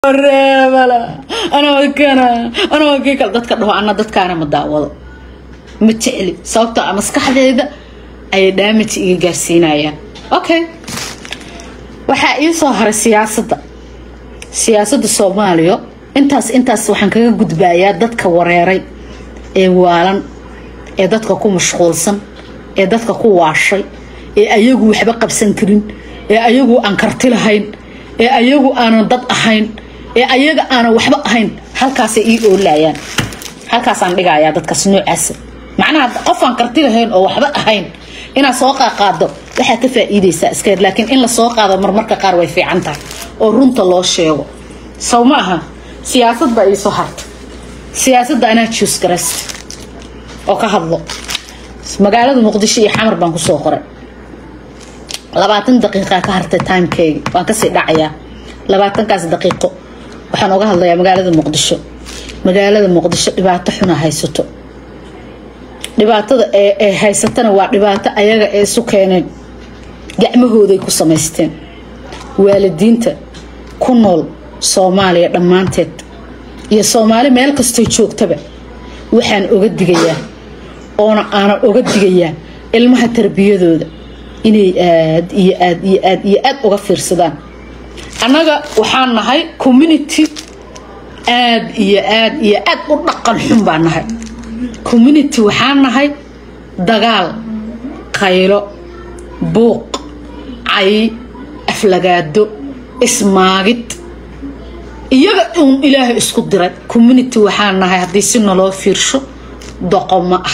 reebala anoo kana anoo kii kale dadka dhaho ana dadkaana ma daawado ma jecli sababtoo a maskaxdeeda ayay damage iga gaarsiinayaan okay waxaa ii soo haray siyaasadda siyaasadda soomaaliya intaas intaas waxaan kaga gudbayaa dadka wareeray ee waalan ee dadka ku mashquulsan ee dadka ku waashay ee ayagu waxba qabsan karin ee ayagu aan karti lahayn ee ayagu aanan dad ahayn ee ayaga aanan waxba ahayn halkaasay ii oolayaan halkaasaan dhigayaa dadkaas noocaasa macnaha qofaan karti lahayn oo waxba ahayn inaad soo qaaqaado waxaa ka faa'iidaysaa iska laakiin in la soo qaado marmarka qaar way fiican tahay oo runta loo sheego sow ma aha siyaasad baa iisoo harta siyaasadda anaa juus garaysta oo ka hadlo magaalada muqdisho iyo xamar baan kusoo qoray labaatan daqiiqaa ka hartay timekeyga waan kasii dhacayaa labaatankaas daqiiqo waxaan oga hadlayaa magaalada muqdisho magaalada muqdisho dhibaato xuna haysato dhibaatada ee haysatana waa dhibaato ayaga ee isu keeneen gacmahooday ku samaysteen waalidiinta ku nool soomaaliya dhammaanteed iyo soomaali meel kastoo joogtaba waxaan oga digayaa oona aanan oga digayaa ilmaha tarbiyadooda inay aad iyo aad iyo aad iyo aad uga fiirsadaan annaga waxaan nahay community aad iyo aad iyo aad u dhaqan xun baan nahay community waxaan nahay dagaal qaylo buuq cay aflagaado ismaagid iyaga uun ilaahay isku diray community waxaan nahay haddii si naloo fiirsho doqomo ah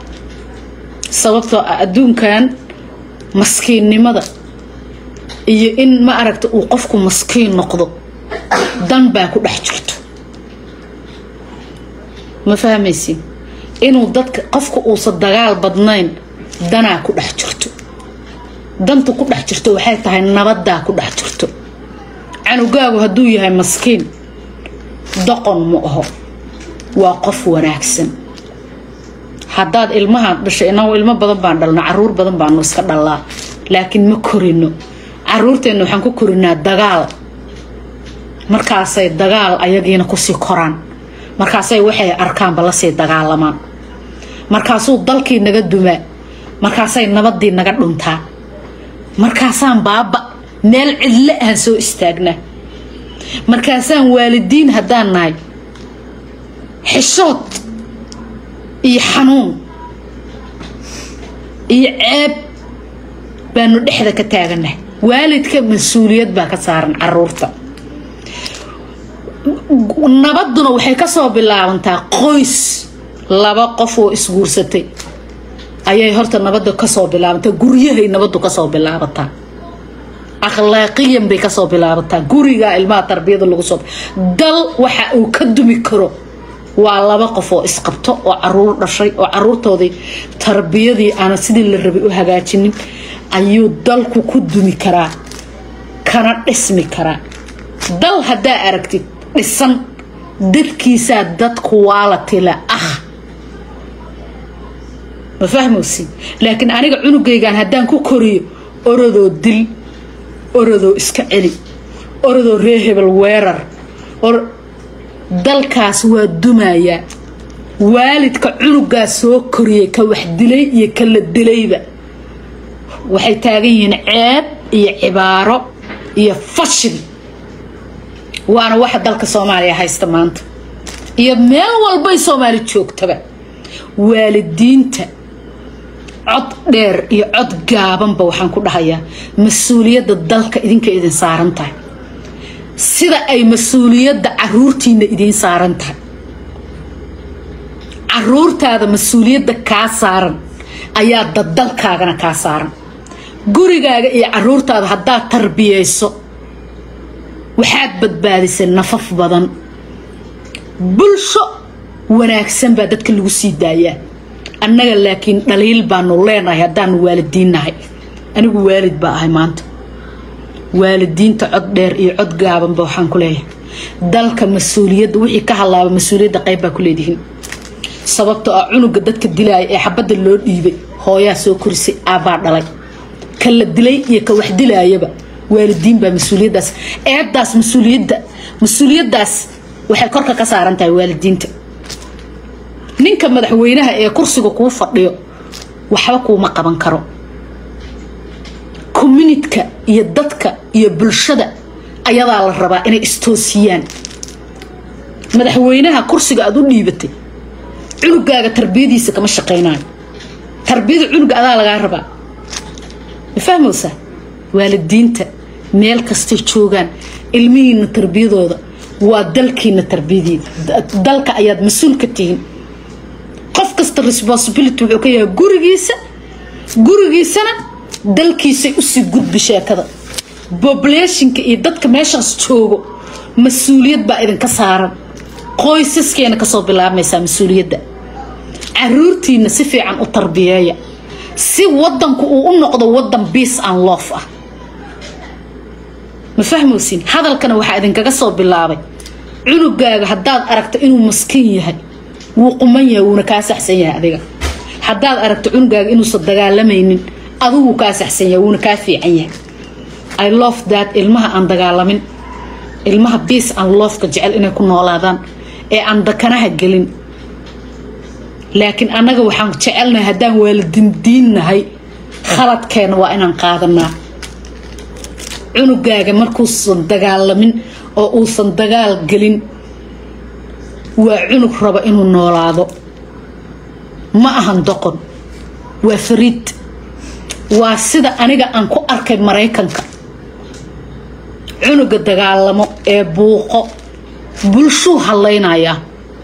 sababtoo ah adduunkan maskiinnimada iyo in ma aragta uu qofku maskiin noqdo dan baa ku dhex jirto ma fahmaysi inuu dadka qofka uusan dagaal badnayn danaa ku dhex jirto danta ku dhex jirto waxay tahay nabadaa ku dhex jirto canugaagu hadduu yahay maskiin doqon ma aho waa qof wanaagsan haddaad ilmahaan dhashay inagu ilmo badan baan dhalno caruur badan baanu iska dhallaa laakiin ma korino caruurteenna waxaan ku korinaa dagaal markaasay dagaal ayagiina kusii koraan markaasay waxay arkaanba lasii dagaalamaan markaasuu dalkii naga dumaa markaasay nabadii naga dhuntaa markaasaan baaba meel cidle aan soo istaagnaa markaasaan waalidiin haddaan nahay xishood iyo xanuun iyo ceeb baanu dhexda ka taaganahay waalidka mas-uuliyad baa ka saaran caruurta nabaduna waxay kasoo bilaabantaa qoys laba qof oo isguursatay ayay horta nabada kasoo bilaabantaa guryahay nabadu kasoo bilaabataa akhlaaqiyan bay kasoo bilaabataa gurigaa ilmaha tarbiyada lagu soo dal waxa uu ka dumi karo waa laba qof oo isqabto oo caruur dhashay oo caruurtoodii tarbiyadii aana sidii la rabay u hagaajinin ayuu dalku ku dumi karaa kana dhismi karaa dal haddaa aragtid dhisan dadkiisaa dad kuwaalatila ah ma fahmowsi laakiin aniga cunugaygan haddaan ku koriyo orodoo dil orodoo iska celi orodoo ree hebel weerar dalkaas waa dumayaa waalidka cunugaa soo koriyay ka wax dilay iyo ka la dilayba waxay taagan yihiin ceeb iyo cibaaro iyo fashil waana waxa dalka soomaaliya haysta maanta iyo meel walbay soomaali joogtaba waalidiinta cod dheer iyo cod gaabanba waxaan ku dhahayaa mas-uuliyadda dalka idinka idin saaran tahay sida ay mas-uuliyadda caruurtiina idiin saaran tahay caruurtaada mas-uuliyadda kaa saaran ayaa daddalkaagana kaa saaran gurigaaga iyo caruurtaada haddaad tarbiyayso waxaad badbaadisay nafaf badan bulsho wanaagsan baa dadka lagu sii daayaa annaga laakiin dhaliil baanu leenahay haddaanu waalidiinnahay anigu waalid baa ahay maanta waalidiinta cod dheer iyo cod gaabanba waxaan ku leeyahay dalka mas-uuliyadda wixii ka halaaba mas-uuliyadda qayb baa ku leedihiin sababtoo ah cunuga dadka dilaaya ee xabadda loo dhiibay hooyaa soo korisay aabbaa dhalay ka la dilay iyo ka wax dilaayaba waalidiin baa mas-uuliyaddaas eebdaas mas-uuliyadda mas-uuliyaddaas waxay korka ka saaran tahay waalidiinta ninka madaxweynaha ee kursiga kuu fadhiyo waxba kuuma qaban karo communitka iyo dadka iyo bulshada ayadaa la rabaa inay istoosiyaan madaxweynaha kursiga aad u dhiibatay cunugaaga tarbiyadiisa kama shaqaynayo tarbiyada cunuga adaa lagaa rabaa ma fahmaysaa waalidiinta meel kastay joogaan ilmihiina tarbiyadooda waa dalkiina tarbiyadiina dalka ayaad mas-uul ka tihiin qof kasta responsibility wuxuu ka yahay gurigiisa gurigiisana dalkiisay usii gudbi sheekada populationka iyo dadka meeshaas joogo mas-uuliyad baa idinka saaran qoysaskeena kasoo bilaabmaysaa mas-uuliyadda caruurtiina si fiican u tarbiyeeya si wadanku uu u noqdo wadan biace and loof ah ma fahmaysiin hadalkana waxaa idinkaga soo bilaabay cunugaaga haddaad aragto inuu maskiin yahay wuu quman yahay wuuna kaa saxsan yahay adiga haddaad aragto cunugaaga inuusan dagaalamaynin adigu kaa saxsan yahay wuuna kaa fiican yahay i love that ilmaha aan dagaalamin ilmaha biace and loofka jecel inay ku noolaadaan ee aan dakanaha gelin laakiin annaga waxaan jecelnahay haddaan waalidindiinnahay khaladkeena waa inaan qaadanaa cunugaaga markuusan dagaalamin oo uusan dagaal gelin waa cunug raba inuu noolaado ma ahan doqon waa fariid waa sida aniga aan ku arkay maraykanka cunuga dagaalamo ee buuqo bulshuu hadlaynayaa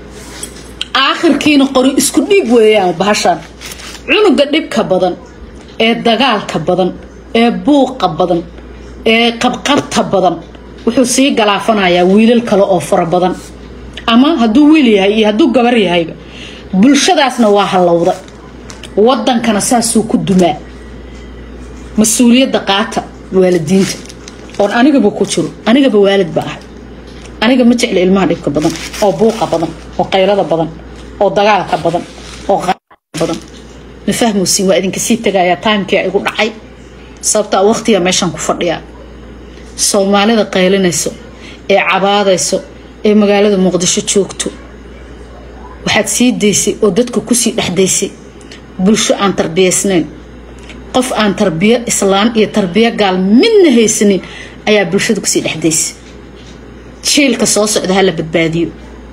aakhirkiina qori isku dhiib weeyaan bahashaan cunuga dhibka badan ee dagaalka badan ee buuqa badan ee qabqabta badan wuxuu sii galaafanayaa wiilal kale oo fara badan ama hadduu wiil yahay iyo hadduu gabar yahayba bulshadaasna waa hallowda wadankana saasuu ku dumaa mas-uuliyadda qaata waalidiinta oon anigaba ku jiro anigaba waalid ba ahay aniga ma jecla ilmaha dhibka badan oo buuqa badan oo qaylada badan oo dagaalka badan oo badan ma fahmosiin waa idinka sii tagayaa timekii igu dhacay sababtaa waqtiga meeshaan ku fadhiyaa soomaalida qaylinayso ee cabaadayso ee magaalada muqdisho joogto waxaad sii daysay oo dadka kusii dhexdaysay bulsho aan tarbiyaysnayn qof aan tarbiyo islaan iyo tarbiyo gaal midna haysanin ayaa bulshada kusii dhexdaysay jiilka soo socda hala badbaadiyo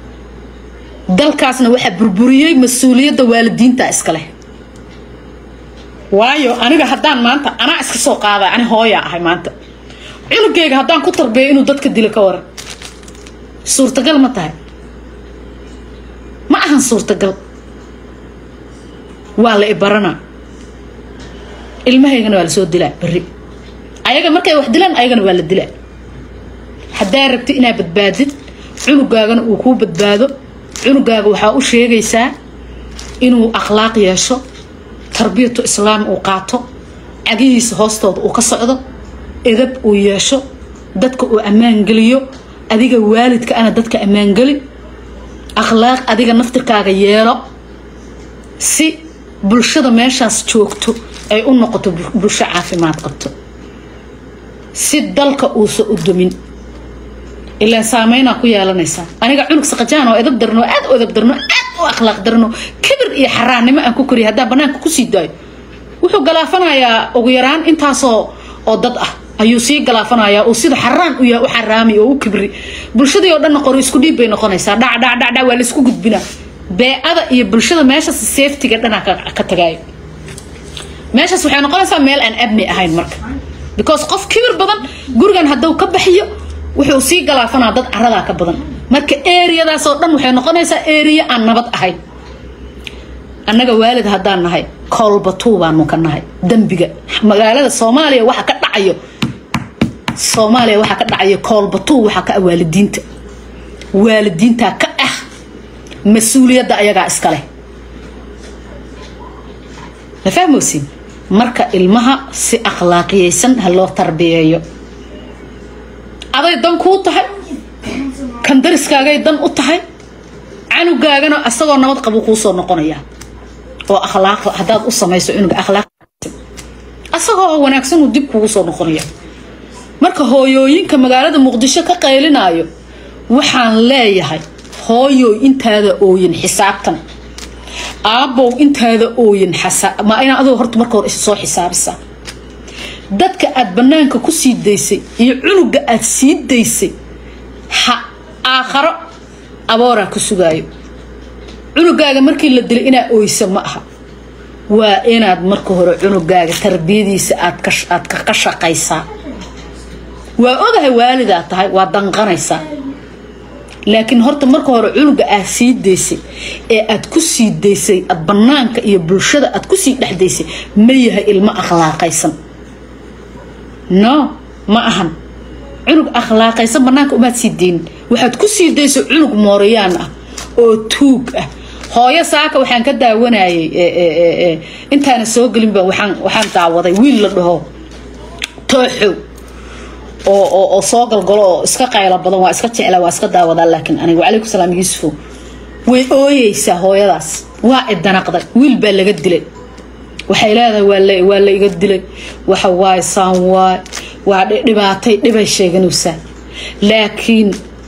dalkaasna waxaa burburiyey mas-uuliyadda waalidiinta iskaleh waayo aniga haddaan maanta anaa iska soo qaada ani hooyaa ahay maanta cunugeyga haddaan ku tarbiyo inuu dadka dilo ka waran suurtagal ma tahay ma ahan suurtagal waa la ibaranaa ilmahaygana waa lasoo dilaa beri ayaga markay wax dilaan ayagana waa la dilaa haddaa rabti inaa badbaadid cunugaagana uu kuu badbaado cunugaaga waxaa u sheegaysaa inuu akhlaaq yeesho tarbiyatu islaam uu qaato cagihiisa hoostooda uu ka socdo edab uu yeesho dadka uu ammaangeliyo adiga waalidka ana dadka ammaangeli akhlaaq adiga naftirkaaga yeelo si bulshada meeshaas joogto ay u noqoto bulsho caafimaad qabto si dalka uusan u dumin ilaan saameynaa ku yeelanaysaa aniga cunug saqajaan oo edab darno aad u edab darno aad u akhlaaq darno kibir iyo xaraannimo aan ku koriya haddaan banaanka kusii daayo wuxuu galaafanayaa ugu yaraan intaasoo oo dad ah ayuu sii galaafanayaa uu sida xaraan u yahay u xaraami oo u kibri bulshadii oo dhanna qori isku dhiib bay noqonaysaa dhac dhac dhac dhac waa laisku gudbinaa beecada iyo bulshada meeshaas safetiga dhanaa ka tagaayo meeshaas waxay noqonaysaa meel aan abni ahayn marka because qof kibir badan gurigan hadduu ka baxiyo wuxuu sii galaafanaa dad caradaa ka badan marka eriyadaasoo dhan waxay noqonaysaa eriya aan nabad ahayn annaga waalid haddaan nahay koolbatuu baanu ka nahay dembiga magaalada soomaaliya waxa ka dhacayo soomaaliya waxaa ka dhacayo koolbatuu waxaa ka ah waalidiinta waalidiintaa ka ah mas-uuliyadda ayagaa iska leh ma fahmosiin marka ilmaha si akhlaaqiyaysan ha loo tarbiyeeyo aday dan kuu tahay kan dariskaagay dan u tahay canugaagana asagoo nabad qabu kuu soo noqonaya oo akhlaaq haddaad u samayso cunuga akhlaaq asagoo wanaagsan uu dib kugu soo noqonaya marka hooyooyinka magaalada muqdisho ka qaylinayo waxaan leeyahay hooyoy intaada ooyin xisaabtan aabbow intaada ooyin ma inaa adoo horta marka hore soo xisaabisaa dadka aad bannaanka ku sii daysay iyo cunuga aad sii daysay ha aakharo abooraa ku sugaayo cunugaaga markii la dilay inaa ooysa ma aha waa inaad marka hore cunugaaga tarbiyadiisa aad ka shaqaysaa waa ogahay waalidaa tahay waa danqanaysaa laakiin horta marka hore cunuga aad sii daysay ee aad ku sii daysay aad bannaanka iyo bulshada aad kusii dhex daysay ma yahay ilmo akhlaaqaysan no ma ahan cunug akhlaaqaysan bannaanka umaad sii deynin waxaad ku sii daysay cunug mooriyaan ah oo tuug ah hooyo saaka waxaan ka daawanayay intaana soo gelinba waxaan daawaday wiil la dhaho tooxow oo soo galgalo oo iska qaylo badan waa iska jecla waa iska daawadaa laakiin aniga wacalaykum salaam yuusufo way ooyeysaa hooyadaas waa idanaqday wiil baa laga dilay waxay leedahay waa la iga dilay waxa waay saan waay waa dhibaatay dhibay sheeganaysaa laakiin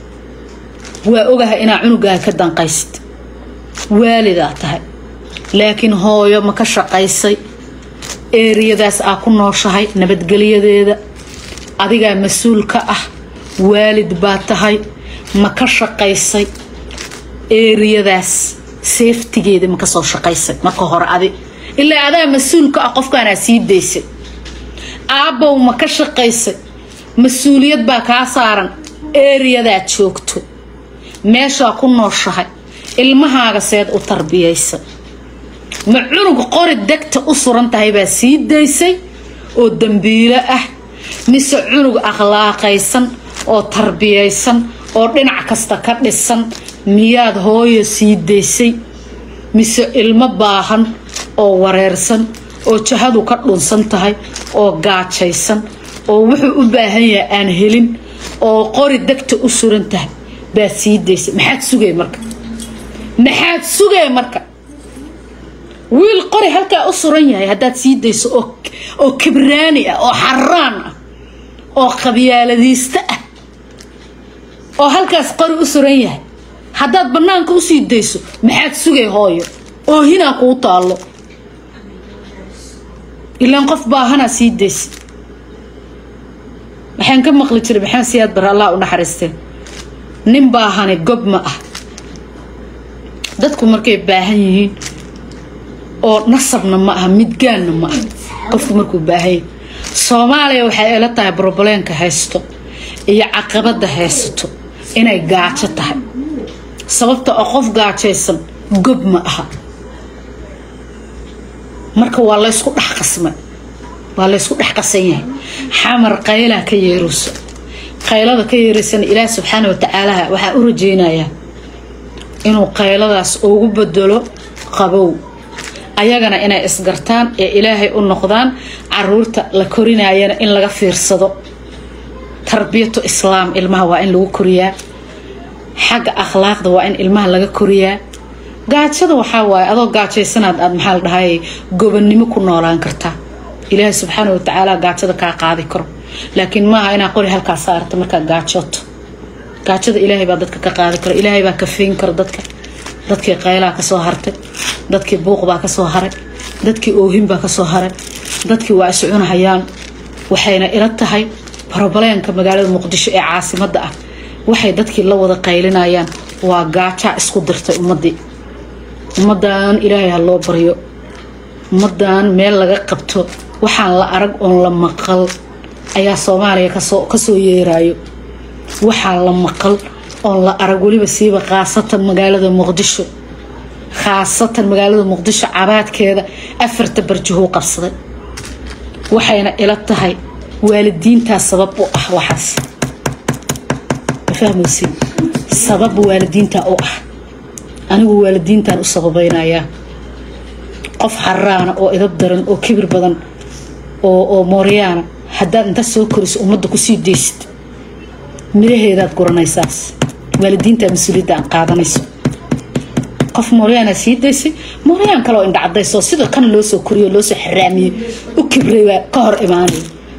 waa ogahay inaa cunugaaga ka danqaysid waalidaa tahay laakiin hooyo ma ka shaqaysay eeriyadaas aa ku nooshahay nabadgelyadeeda adigaa mas-uul ka ah waalid baa tahay ma ka shaqaysay eeriyadaas seeftigeeda ma kasoo shaqaysay marka hore adi ilaa adaa mas-uul ka ah qofkaanaa sii daysay aabbow ma ka shaqaysay mas-uuliyad baa kaa saaran eeriyadaad joogto meeshaa ku nooshahay ilmahaaga seed u tarbiyaysa ma cunug qori degta u suran tahay baa sii daysay oo dambiilo ah mise cunug akhlaaqaysan oo tarbiyaysan oo dhinac kasta ka dhisan miyaad hooyo sii daysay mise ilmo baahan oo wareersan oo jahadu ka dhunsan tahay oo gaajaysan oo wuxuu u baahan yahay aan helin oo qori degta u suran tahay baad sii daysay maxaad sugay marka maxaad sugay marka wiil qori halkaa u suran yahay haddaad sii dayso oo kibraani ah oo xaraan ah oo qabyaaladiista ah oo halkaas qori u suran yahay haddaad bannaanka usii dayso maxaad sugay hooyo oo hinaa kuu taallo ilaan qof baahanaa sii daysa waxaan ka maqli jiray maxaan siyaad bar allah u naxariistee nin baahani gob ma ah dadku markay baahan yihiin oo nasabna ma aha midgaanna ma ah qofku markuu baahan yahay soomaaliya waxay ila tahay brobleenka haysto iyo caqabada haysato inay gaajo tahay sababta oo qof gaajaysan gob ma aha marka waa laysku dhex qasmay waa laysku dhex qasan yahay xamar qaylaa ka yeerayso qaylada ka yeeraysana ilaah subxaana watacaalaha waxaa u rajeynayaa inuu qayladaas ugu bedelo qabow ayagana inay isgartaan ee ilaahay u noqdaan caruurta la korinayana in laga fiirsado tarbiyatu islaam ilmaha waa in lagu koriyaa xagga akhlaaqda waa in ilmaha laga koriyaa gaajada waxaa waaye adoo gaajaysanaad aad maxaa la dhahay gobonnimo ku noolaan kartaa ilaahay subxaana watacaala gaajada kaa qaadi karo laakiin maaha inaa qori halkaa saarta markaa gaajooto gaajada ilaahay baa dadka ka qaadi karo ilaahay baa kafeyn karo dadka dadkii qaylaa kasoo hartay dadkii buuqbaa kasoo haray dadkii oohinbaa kasoo haray dadkii waa iscunahayaan waxayna ila tahay brobleenka magaalada muqdisho ee caasimada ah waxay dadkii la wada qaylinayaan waa gaajaa isku dirtay ummadii ummadan ilaahay ha loo baryo ummadan meel laga qabto waxaan la arag oon la maqal ayaa soomaaliya kasoo yeerayo waxaan la maqal oon la arag weliba siiba khaasatan magaalada muqdisho khaasatan magaalada muqdisho cabaadkeeda afarta barjahuu qabsaday waxayna ila tahay waalidiintaa sabab u ah waxaas ma fahmaysi sabab waalidiintaa u ah anigu waalidiintaan u sababaynayaa qof xaraana oo idab daran oo kibir badan oo mooryaana haddaad inta soo koriso ummadda kusii deysid miraheedaad guranaysaas waalidiinta mas-uuliyadda aan qaadanayso qof mooryaana sii daysay mooryaan kaleoo indhacadayso sida kan loo soo koriyo loosoo xaraamiyey u kibray baa ka hor imaanay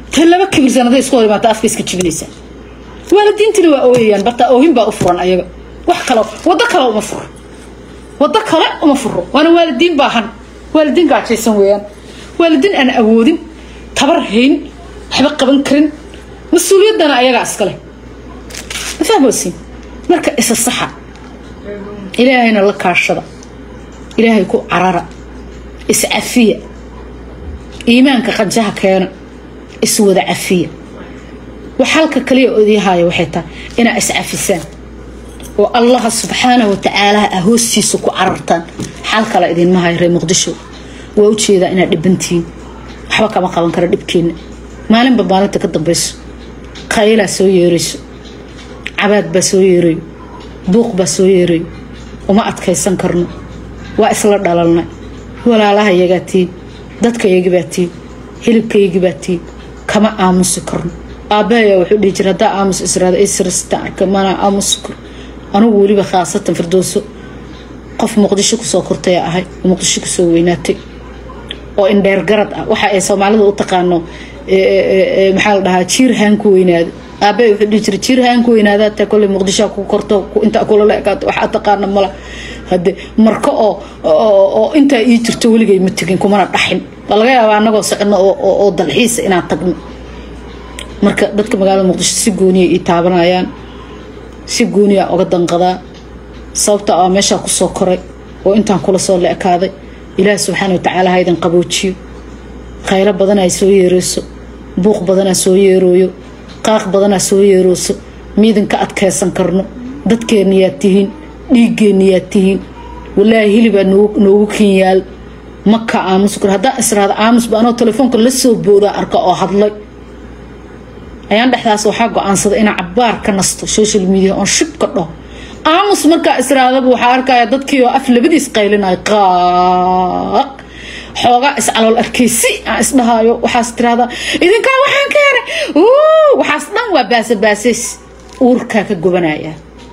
ta laba kibirsan hadday isku hor imaata afka iska jibinaysaa waalidiintina waa ooyayaan barta oohin baa u furan ayaga wax kale waddo kale uma furo waddo kale uma furo waana waalidiin baahan waalidiin gaajaysan weeyaan waalidiin aan awoodin tabar hayn waxba qaban karin mas-uuliyaddana ayagaa iskale ma fahmoosin marka isa saxa ilaahayna la kaashada ilaahay ku carara iscafiya iimaanka qanjaha keena iswada cafiya wax halka kaliya odihaayo waxay tahay inaa iscafisaan oo allaha subxaanahu watacaala ah hoostiisa ku carartaan xal kale idinma hayo reer muqdisho waa ujeedaa inaad dhibantihiin waxba kama qaban kara dhibkeenna maalinba maalinta ka dambayso qaylaa soo yeerayso cabaad baa soo yeerayo buuq baa soo yeerayo uma adkaysan karno waa isla dhalalnay walaalaha yagaa tiin dadkayagi baa tiin hilibkayagi baa tiin kama aamusi karno aabbahayaa wuxuu dhihi jira haddaa aamus israada israstaan arka mana aamusi karo anugu weliba khaasatan firdowso qof muqdisho kusoo kortaya ahay oo muqdisho kusoo weynaatay oo indheer garad ah waxa ay soomaalida u taqaano maxaa la dhahaa jiir haan ku weynaado aabbahay wuxuu dhihi jira jiir haan ku weynaada taa kolley muqdishoa ku korto intaa kula la ekaato waxaa taqaana mala hade marka oo oo intaa ii jirto weligay ma tegin kumana dhaxin waa laga yaabaa anagoo socono oo dalxiisa inaan tagno marka dadka magaalada muqdisho si gooniya ii taabanayaan si gooniya oga danqadaa sababta aa meeshaa kusoo koray oo intaan kula soo la ekaaday ilaahi subxaana watacaala ha idin qaboojiyo khaylo badanaa soo yeereyso buuq badanaa soo yeerooyo qaaq badanaa soo yeerooso miidinka adkaysan karno dadkeennayaad tihiin dhiiggeennayaad tihiin walaahi hilibaa noogu kenyaal maka aamus kar haddaan israada aamusba anoo telefoonka la soo boodaa arka oo hadlay ayaan dhexdaas waxaa go-aansaday inaa cabaar ka nasto social media oon shibka dhaho aamus markaa israadaba waxaa arkaya dadkii oo af labadiis qaylinayo qaaq xoogaa iscalool arkaysi aan isdhahaayo waxaas tiraahdaa idinkaa waxaan keenay waxaas dhan waa baasabaasays uurkaa ka gobanaya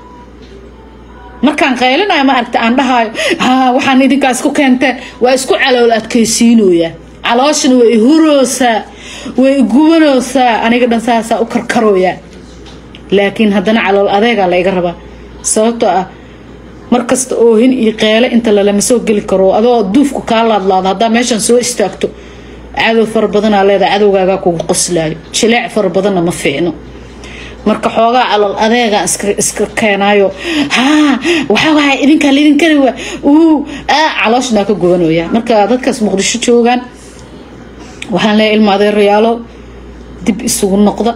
markaan qaylinaya ma aragta aan dhahaayo waxaan idinkaa isku keenteen waa isku calool adkaysiinoyaa calooshana way huroosaa way gubanoosaa aniga dhan saasaa u karkarooyaa laakiin haddana calool adeegaa la iga rabaa sababtoo ah markasta oohin iyo qeele inta lalama soo geli karo adoo duufku kaa laadlaado haddaa meeshan soo istaagto cadow fara badanaa leedahay cadowgaagaa kugu qoslaayo jileec fara badanna ma fiicno marka xoogaa calool adeegaa iska keenaayo haa waxaa waaya idinkaa laydin kari waa uu aa calooshnaa ka gubanooyaa marka dadkaas muqdisho joogaan waxaan leeyahay ilma adeerayaalo dib isugu noqda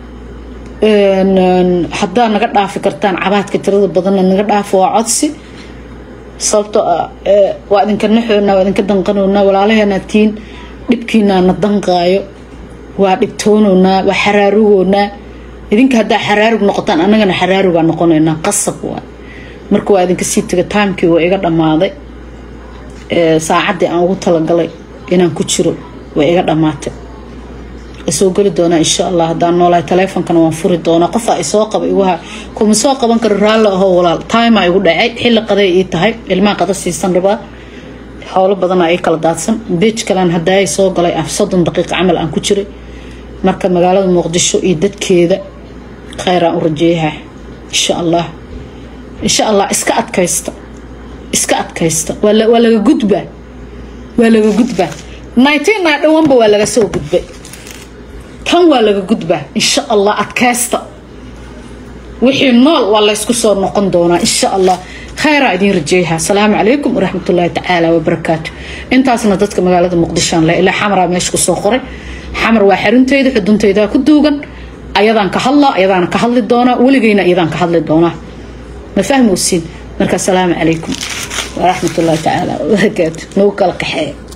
haddaa naga dhaafi kartaan cabaadka tirada badanna naga dhaafo waa codsi sababtoo ah waa idinka naxoona waa idinka danqanoonaa walaalaheena tiin dhibkiinaa na danqaayo waa dhibtoonoonaa waa xaraarugoonaa idinka haddaa xaraarug noqotaan annagana xaraarugaa noqonaynaa qasab waa marka waa idinka sii taga taamkii waa iga dhammaaday saacaddii aan ugu talagalay inaan ku jiro way iga dhammaatay soo geli doonaa insha allah haddaan noolahay taleefonkana waan furi doonaa qofaa isoo qaba iguha kuma soo qaban karo raalli ahoo walaal timaa igu dhacay xilli qaday ii tahay ilmaha qada siisan rabaa howlo badanaa ii kala daadsan beej kalean hadaayay soo galay soddon daqiiqa camal aan ku jiray marka magaalada muqdisho iyo dadkeeda khayraan u rajeeyaha insha allah insha allah iska adkaysta iska adkaysta waa laga gudbaa waa laga gudbaa nineteen naa dhawanba waa laga soo gudbay tan waa laga gudbaa insha allah adkaysta wixii nool waa laysku soo noqon doonaa insha allah khayraa idiin rajeeyaha asalaamu calaykum waraxmatullaahi tacaala wabarakaatu intaasna dadka magaalada muqdishoan le ilaa xamaraa meesha kusoo qoray xamar waa xarunteyda xudunteydaa ku duugan ayadaan ka hadlaa ayadaana ka hadli doonaa weligeyna iyadaan ka hadli doonaa ma fahmowsiin marka asalaamu calaykum waraxmatullaahi tacaala wabarakaatu nagu kala qaxeeya